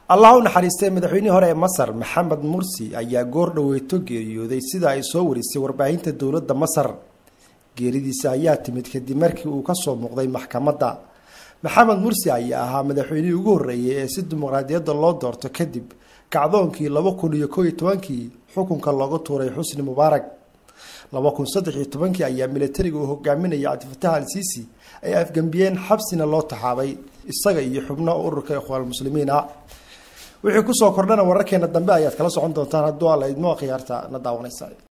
allah u naxariistay madaxweynihii hore ee masar maxamed mursi ayaa goor dhaweyto geeriyooday sida ay soo warisay warbaahinta dowladda masar geeridiisa ayaa timid kadib markii uu kasoo muuqday maxkamadda maxamed mursi ayaa ahaa madaxweynihii ugu horreeyay ee si dimuqraadiyadda loo doorto kadib kacdoonkii laba kun iyo koo iyo tobankii xukunka looga tuuray xusni mubaarak laba kun saddex iyo tobankii ayaa militariga uu hogaaminayay cabdifatax al siisi ay afgembiyeen xabsina loo taxaabay isaga iyo xubno ururka ikhwaanulmuslimiin ah wixii kusoo kordhana wararkeena dambe ayaad kala socon doontaan hadduu alla idmo khiyaarta na daawanaysa